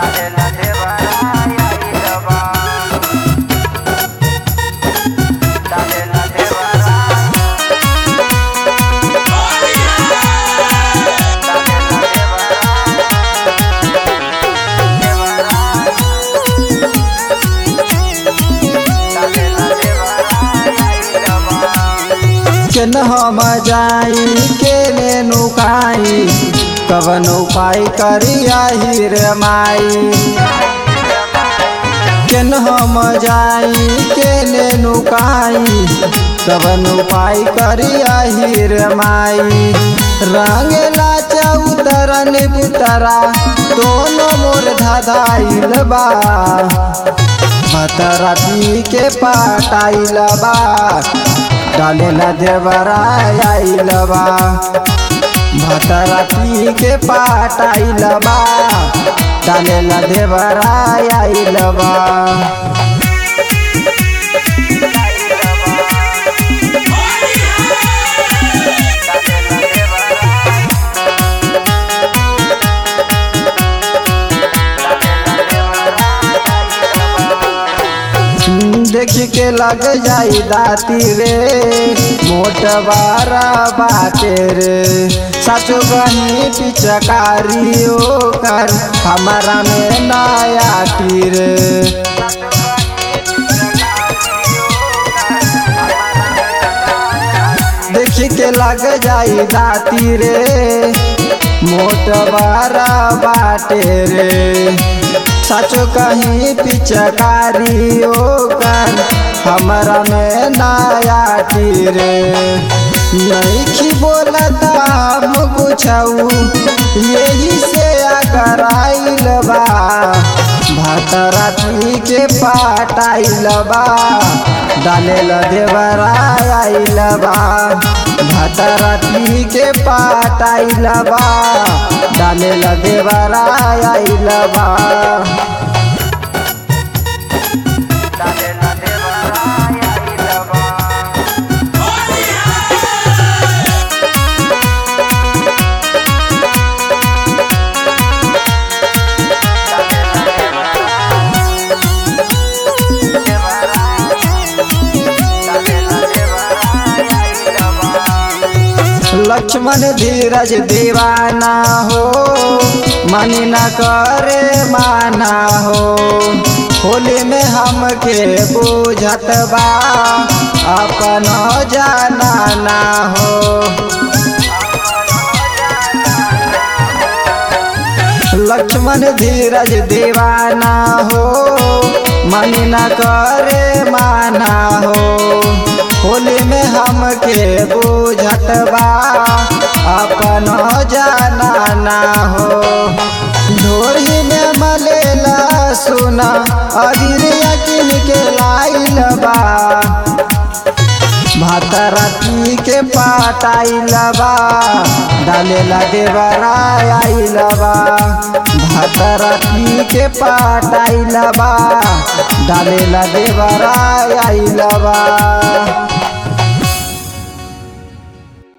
डालेला देवराया इलवा डालेला देवराया केन हम जाई केने नुकाई कवन उपाय करिया हीर माई केन हम जाई केने नुकाई कवन उपाय करिया हीर माई रंगला चौतरन बुतरा दोनों मोर धधाइल बा मतरा पी के पाटाइल बा डालेला देवरा आइल बा भतरा पी के पाटाइल बा डालेला देवरा आइल बा देख के लग जाई दाती रे मोटवारा बाटे रे सचो गनी पिचकारी कर हमारा में नया टीर देख के लग जाई दाती रे मोटवारा बाटे रे सचो कहीं पिचकारी कर हमारा में नया टीरे नहीं बोलता हम कुछ यही से अगर आइल बा भतरा पी के पाटाइल बा डालेल देवरा आइल बा भतरा पी के पाटाइल बा डालेल देवरा आइल बा डालेला देवराया इलवा लक्ष्मण धीरज दीवाना हो मन न करे माना हो होली में हमके बुझत बा अपन जाना ना हो लक्ष्मण धीरज दीवाना हो मन न करे माना हो होली में हमके बुझत बा अपन जाना ना हो ढोरी में मलेला सुना अबीर यकीन के लाइल बा भातरा पी के पाटाइल बा डालेला देवरा आइल बा भातरा पी के पाटाइल बा डालेला देवरा आइल बा